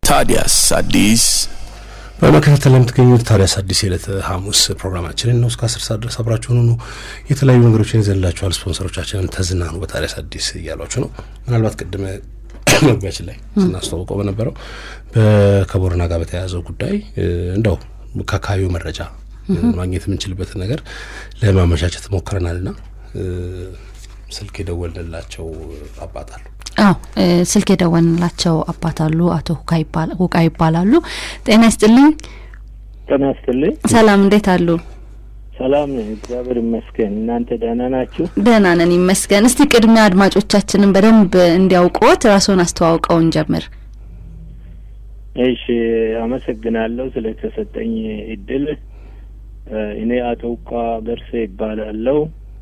ታዲያስ አዲስ በመከታተል ለምትገኙት ታዲያስ አዲስ የዕለት ሐሙስ ፕሮግራማችንን ነው። እስከ አስር ሰዓት ድረስ አብራችሁን ሁኑ። የተለያዩ ነገሮችን ይዘንላችኋል። ስፖንሰሮቻችንን ተዝናኑ በታዲያስ አዲስ እያሏችሁ ነው። ምናልባት ቅድመ መግቢያችን ላይ ስናስተዋውቀው በነበረው ከቦረና ጋር በተያያዘው ጉዳይ እንደው ከአካባቢው መረጃ ማግኘት የምንችልበትን ነገር ለማመቻቸት ሞክረናልና ስልክ የደወልንላቸው አባት አሉ። አዎ ስልክ የደወልንላቸው አባት አሉ። አቶ ሁቃ ይባላሉ። ጤና ይስጥልኝ። ጤና ይስጥልኝ። ሰላም፣ እንዴት አሉ? ሰላም ነኝ፣ እግዚአብሔር ይመስገን። እናንተ ደህና ናችሁ? ደህና ነን ይመስገን። እስቲ ቅድሚያ አድማጮቻችንን በደንብ እንዲያውቁት ራስዎን አስተዋውቀው እንጀምር። እሺ፣ አመሰግናለሁ ስለተሰጠኝ እድል። እኔ አቶ ሁቃ ገርሴ ይባላለሁ።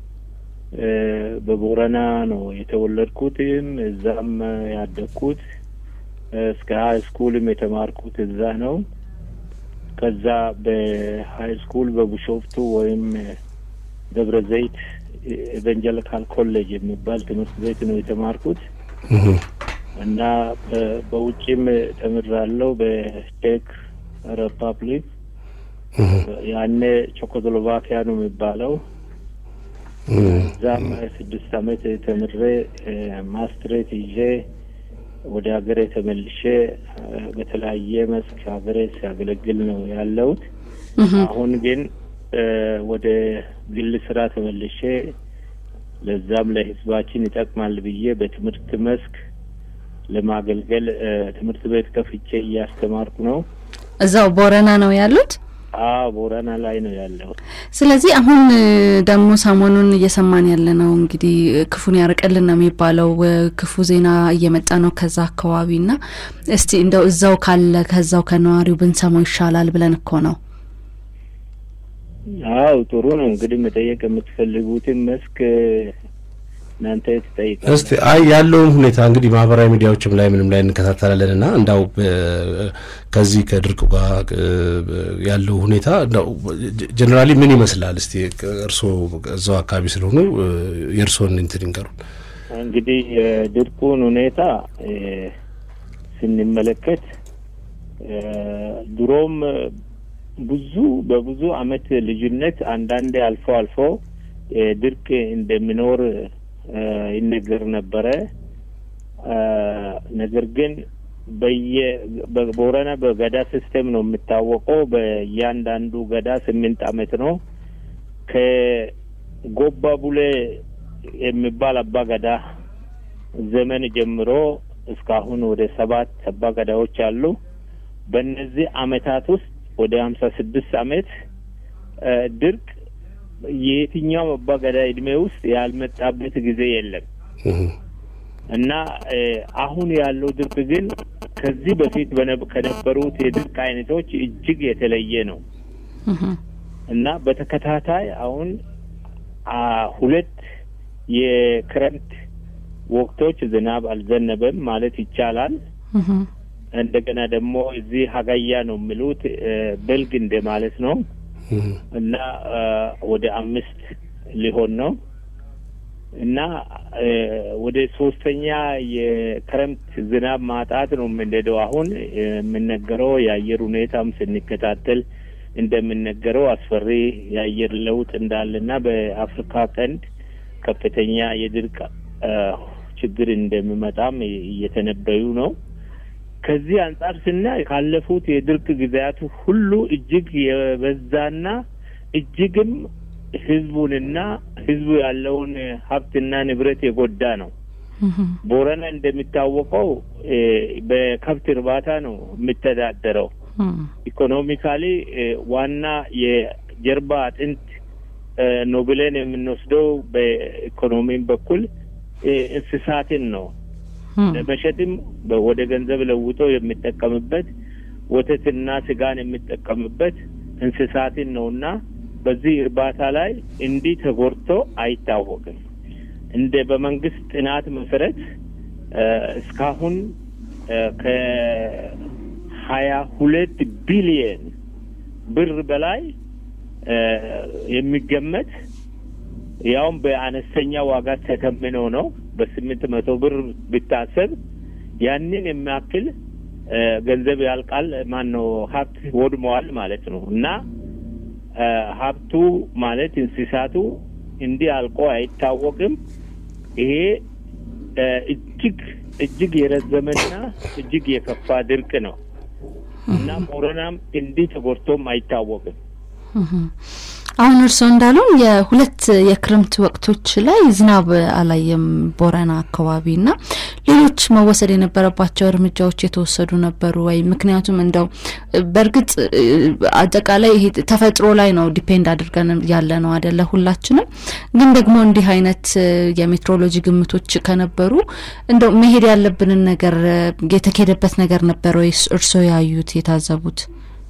በቦረና ነው የተወለድኩትም እዛም ያደግኩት እስከ ሀይ ስኩልም የተማርኩት እዛ ነው። ከዛ በሀይ ስኩል በቡሾፍቱ ወይም ደብረ ዘይት ኤቨንጀሊካል ኮሌጅ የሚባል ትምህርት ቤት ነው የተማርኩት እና በውጭም ተምራለሁ በቼክ ሪፐብሊክ ያኔ ቼኮስሎቫኪያ ነው የሚባለው እዛም ስድስት አመት ተምሬ ማስትሬት ይዤ ወደ ሀገሬ ተመልሼ በተለያየ መስክ ሀገሬ ሲያገለግል ነው ያለሁት። አሁን ግን ወደ ግል ስራ ተመልሼ ለዛም ለሕዝባችን ይጠቅማል ብዬ በትምህርት መስክ ለማገልገል ትምህርት ቤት ከፍቼ እያስተማርኩ ነው። እዛው ቦረና ነው ያሉት? አዎ ቦረና ላይ ነው ያለው። ስለዚህ አሁን ደግሞ ሰሞኑን እየሰማን ያለ ነው እንግዲህ ክፉን ያርቅልን ነው የሚባለው። ክፉ ዜና እየመጣ ነው ከዛ አካባቢ እና እስቲ እንደው እዛው ካለ ከዛው ከነዋሪው ብንሰማው ይሻላል ብለን እኮ ነው። አው ጥሩ ነው እንግዲህ መጠየቅ የምትፈልጉትን መስክ እናንተ ትጠይቃላችሁ። እስቲ አይ ያለውን ሁኔታ እንግዲህ ማህበራዊ ሚዲያዎችም ላይ ምንም ላይ እንከታተላለን እና እንዳው ከዚህ ከድርቅ ጋር ያለው ሁኔታ እንዳው ጀኔራሊ ምን ይመስላል? እስቲ እርስዎ እዛው አካባቢ ስለሆኑ የእርስዎን እንትን ይንገሩን። እንግዲህ የድርቁን ሁኔታ ስንመለከት ድሮም ብዙ በብዙ አመት ልዩነት አንዳንዴ አልፎ አልፎ ድርቅ እንደሚኖር ይነገር ነበረ። ነገር ግን በየ ቦረና በገዳ ሲስተም ነው የሚታወቀው። በእያንዳንዱ ገዳ ስምንት አመት ነው። ከጎባ ቡሌ የሚባል አባ ገዳ ዘመን ጀምሮ እስካሁን ወደ ሰባት አባ ገዳዎች አሉ። በእነዚህ አመታት ውስጥ ወደ ሀምሳ ስድስት አመት ድርቅ የየትኛውም አባ ገዳ እድሜ ውስጥ ያልመጣበት ጊዜ የለም እና አሁን ያለው ድርቅ ግን ከዚህ በፊት ከነበሩት የድርቅ አይነቶች እጅግ የተለየ ነው እና በተከታታይ አሁን ሁለት የክረምት ወቅቶች ዝናብ አልዘነበም ማለት ይቻላል። እንደገና ደግሞ እዚህ ሀጋያ ነው የሚሉት በልግ እንደ ማለት ነው እና ወደ አምስት ሊሆን ነው እና ወደ ሶስተኛ የክረምት ዝናብ ማጣት ነው የምንሄደው። አሁን የምነገረው የአየር ሁኔታም ስንከታተል እንደምነገረው አስፈሪ የአየር ለውጥ እንዳለና በአፍሪካ ቀንድ ከፍተኛ የድርቅ ችግር እንደሚመጣም እየተነበዩ ነው። ከዚህ አንጻር ስናይ ካለፉት የድርቅ ጊዜያት ሁሉ እጅግ የበዛና እጅግም ህዝቡንና ህዝቡ ያለውን ሀብትና ንብረት የጎዳ ነው። ቦረና እንደሚታወቀው በከብት እርባታ ነው የሚተዳደረው። ኢኮኖሚካሊ ዋና የጀርባ አጥንት ነው ብለን የምንወስደው በኢኮኖሚም በኩል እንስሳትን ነው ለመሸጥም ወደ ገንዘብ ለውጦ የሚጠቀምበት ወተትና ስጋን የሚጠቀምበት እንስሳትን ነውና በዚህ እርባታ ላይ እንዲህ ተጎድቶ አይታወቅም። እንደ በመንግስት ጥናት መሰረት እስካሁን ከሀያ ሁለት ቢሊየን ብር በላይ የሚገመት ያውም በአነስተኛ ዋጋ ተተምኖ ነው በስምንት መቶ ብር ቢታሰብ ያንን የሚያክል ገንዘብ ያልቃል፣ ማን ነው ሀብት ወድመዋል ማለት ነው እና ሀብቱ ማለት እንስሳቱ እንዲህ አልቆ አይታወቅም። ይሄ እጅግ እጅግ የረዘመና እጅግ የከፋ ድርቅ ነው እና ቦረናም እንዲህ ተጎድቶም አይታወቅም። አሁን እርስዎ እንዳሉን የሁለት የክረምት ወቅቶች ላይ ዝናብ አላየም ቦረና አካባቢ እና ሌሎች መወሰድ የነበረባቸው እርምጃዎች የተወሰዱ ነበሩ ወይ? ምክንያቱም እንደው በእርግጥ አጠቃላይ ይሄ ተፈጥሮ ላይ ነው ዲፔንድ አድርገን ያለ ነው አደለ? ሁላችንም ግን ደግሞ እንዲህ አይነት የሜትሮሎጂ ግምቶች ከነበሩ እንደው መሄድ ያለብንን ነገር የተካሄደበት ነገር ነበረ ወይ እርስዎ ያዩት የታዘቡት?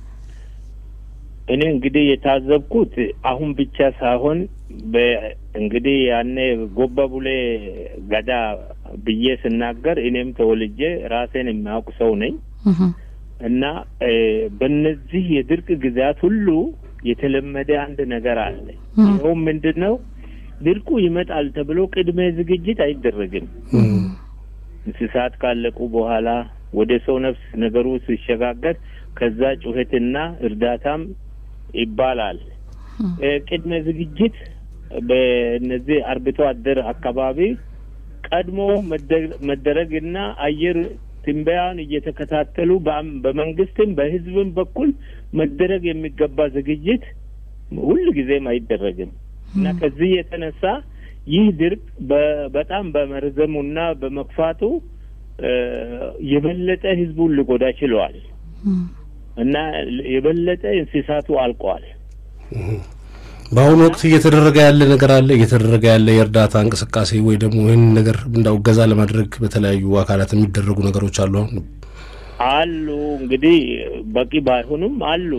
እኔ እንግዲህ የታዘብኩት አሁን ብቻ ሳይሆን እንግዲህ ያኔ ጎባ ቡሌ ገዳ ብዬ ስናገር እኔም ተወልጄ ራሴን የሚያውቅ ሰው ነኝ እና በእነዚህ የድርቅ ጊዜያት ሁሉ የተለመደ አንድ ነገር አለ። ይኸውም ምንድን ነው? ድርቁ ይመጣል ተብሎ ቅድመ ዝግጅት አይደረግም። እንስሳት ካለቁ በኋላ ወደ ሰው ነፍስ ነገሩ ሲሸጋገር ከዛ ጩኸትና እርዳታም ይባላል። ቅድመ ዝግጅት በእነዚህ አርብቶ አደር አካባቢ ቀድሞ መደረግና አየር ትንበያን እየተከታተሉ በመንግስትም በሕዝብም በኩል መደረግ የሚገባ ዝግጅት ሁል ጊዜም አይደረግም እና ከዚህ የተነሳ ይህ ድርቅ በጣም በመርዘሙና በመክፋቱ የበለጠ ሕዝቡን ሊጎዳ ችለዋል እና የበለጠ እንስሳቱ አልቀዋል። በአሁኑ ወቅት እየተደረገ ያለ ነገር አለ እየተደረገ ያለ የእርዳታ እንቅስቃሴ ወይ ደግሞ ይህን ነገር እንዳው እገዛ ለማድረግ በተለያዩ አካላት የሚደረጉ ነገሮች አሉ አሁን አሉ እንግዲህ በቂ ባይሆኑም አሉ።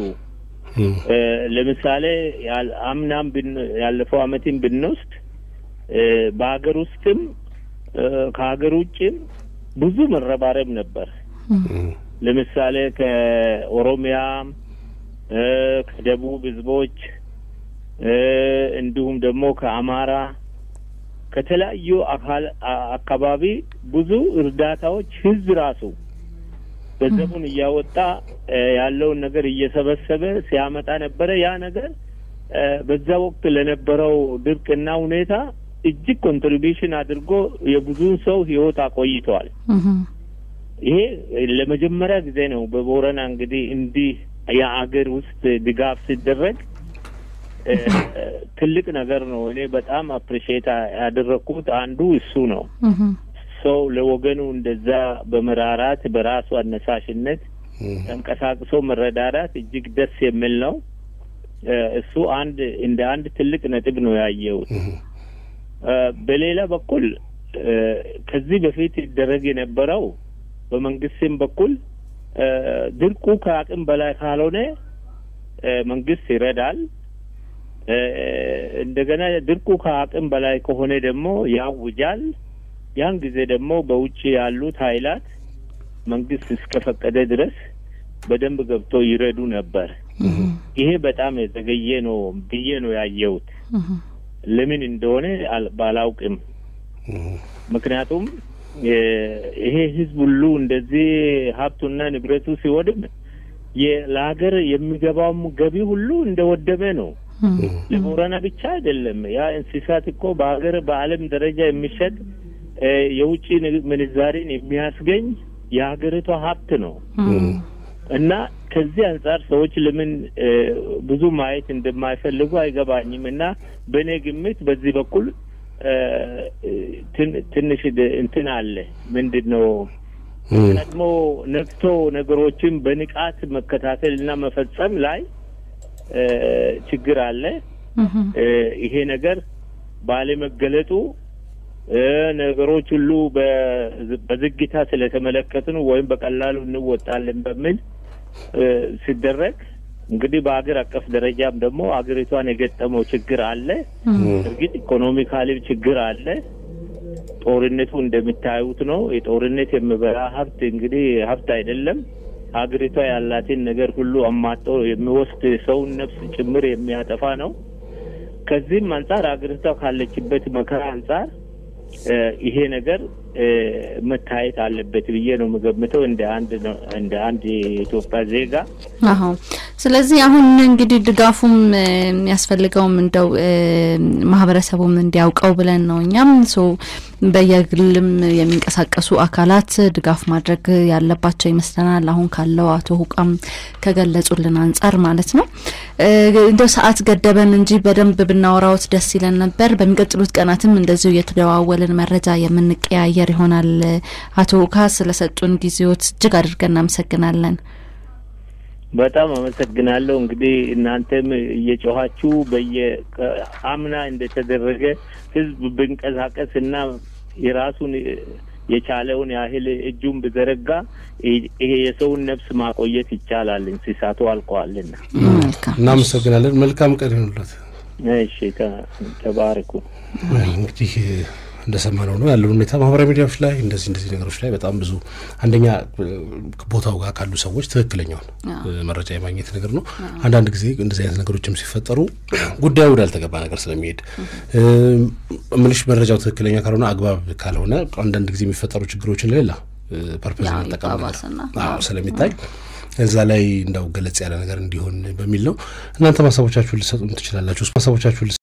ለምሳሌ አምናም ያለፈው አመትን ብንወስድ በሀገር ውስጥም ከሀገር ውጭም ብዙ መረባረብ ነበር። ለምሳሌ ከኦሮሚያ፣ ከደቡብ ህዝቦች እንዲሁም ደግሞ ከአማራ ከተለያዩ አካል አካባቢ ብዙ እርዳታዎች ህዝብ ራሱ ገንዘቡን እያወጣ ያለውን ነገር እየሰበሰበ ሲያመጣ ነበረ። ያ ነገር በዛ ወቅት ለነበረው ድርቅና ሁኔታ እጅግ ኮንትሪቢሽን አድርጎ የብዙን ሰው ህይወት አቆይተዋል። ይሄ ለመጀመሪያ ጊዜ ነው በቦረና እንግዲህ እንዲህ የአገር ውስጥ ድጋፍ ሲደረግ ትልቅ ነገር ነው። እኔ በጣም አፕሪሺየት ያደረግኩት አንዱ እሱ ነው። ሰው ለወገኑ እንደዛ በመራራት በራሱ አነሳሽነት ተንቀሳቅሶ መረዳዳት እጅግ ደስ የሚል ነው። እሱ አንድ እንደ አንድ ትልቅ ነጥብ ነው ያየሁት። በሌላ በኩል ከዚህ በፊት ይደረግ የነበረው በመንግስትም በኩል ድርቁ ከአቅም በላይ ካልሆነ መንግስት ይረዳል። እንደገና ድርቁ ከአቅም በላይ ከሆነ ደግሞ ያውጃል። ያን ጊዜ ደግሞ በውጭ ያሉት ኃይላት መንግስት እስከፈቀደ ድረስ በደንብ ገብቶ ይረዱ ነበር። ይሄ በጣም የዘገየ ነው ብዬ ነው ያየሁት። ለምን እንደሆነ ባላውቅም፣ ምክንያቱም ይሄ ህዝብ ሁሉ እንደዚህ ሀብቱና ንብረቱ ሲወድም ለሀገር የሚገባውም ገቢ ሁሉ እንደወደመ ነው። ለቦረና ብቻ አይደለም። ያ እንስሳት እኮ በሀገር በዓለም ደረጃ የሚሸጥ የውጭ ምንዛሬን የሚያስገኝ የሀገሪቷ ሀብት ነው እና ከዚህ አንጻር ሰዎች ለምን ብዙ ማየት እንደማይፈልጉ አይገባኝም። እና በእኔ ግምት በዚህ በኩል ትንሽ እንትን አለ። ምንድን ነው ቀድሞ ነቅቶ ነገሮችን በንቃት መከታተል እና መፈጸም ላይ ችግር አለ። ይሄ ነገር ባለመገለጡ ነገሮች ሁሉ በዝግታ ስለተመለከትን ወይም በቀላሉ እንወጣለን በሚል ሲደረግ እንግዲህ በሀገር አቀፍ ደረጃም ደግሞ ሀገሪቷን የገጠመው ችግር አለ። እርግጥ ኢኮኖሚካሊ ችግር አለ። ጦርነቱ እንደሚታዩት ነው። የጦርነት የሚበላ ሀብት እንግዲህ ሀብት አይደለም። ሀገሪቷ ያላትን ነገር ሁሉ አማጦ የሚወስድ ሰውን ነፍስ ጭምር የሚያጠፋ ነው። ከዚህም አንጻር ሀገሪቷ ካለችበት መከራ አንጻር ይሄ ነገር መታየት አለበት ብዬ ነው የምገምተው እንደ አንድ እንደ አንድ የኢትዮጵያ ዜጋ። አዎ። ስለዚህ አሁን እንግዲህ ድጋፉም የሚያስፈልገውም እንደው ማህበረሰቡም እንዲያውቀው ብለን ነው እኛም ሶ በየግልም የሚንቀሳቀሱ አካላት ድጋፍ ማድረግ ያለባቸው ይመስለናል። አሁን ካለው አቶ ሁቃም ከገለጹልን አንጻር ማለት ነው። እንደው ሰዓት ገደበን እንጂ በደንብ ብናወራዎት ደስ ይለን ነበር። በሚቀጥሉት ቀናትም እንደዚሁ እየተደዋወልን መረጃ የምንቀያየር ይሆናል። አቶ ሁካ ስለሰጡን ጊዜዎት እጅግ አድርገን እናመሰግናለን። በጣም አመሰግናለሁ። እንግዲህ እናንተም እየጮኋችሁ በየ አምና እንደተደረገ ህዝብ ብንቀሳቀስ እና የራሱን የቻለውን ያህል እጁን ብዘረጋ ይሄ የሰውን ነፍስ ማቆየት ይቻላል። እንስሳቱ አልቀዋልና እናመሰግናለን። መልካም ቀን ይሁንለት። እሺ፣ ተባረኩ። እንግዲህ እንደሰማነው ነው ያለው ሁኔታ ማህበራዊ ሚዲያዎች ላይ እንደዚህ እንደዚህ ነገሮች ላይ በጣም ብዙ አንደኛ ቦታው ጋር ካሉ ሰዎች ትክክለኛውን መረጃ የማግኘት ነገር ነው። አንዳንድ ጊዜ እንደዚህ አይነት ነገሮችም ሲፈጠሩ ጉዳዩ ወዳልተገባ ነገር ስለሚሄድ ምልሽ መረጃው ትክክለኛ ካልሆነ አግባብ ካልሆነ አንዳንድ ጊዜ የሚፈጠሩ ችግሮችን ሌላ ፐርፐዝ መጠቀም ስለሚታይ እዛ ላይ እንዳው ገለጽ ያለ ነገር እንዲሆን በሚል ነው። እናንተ ሀሳቦቻችሁን ልሰጡን ትችላላችሁ። ሀሳቦቻችሁን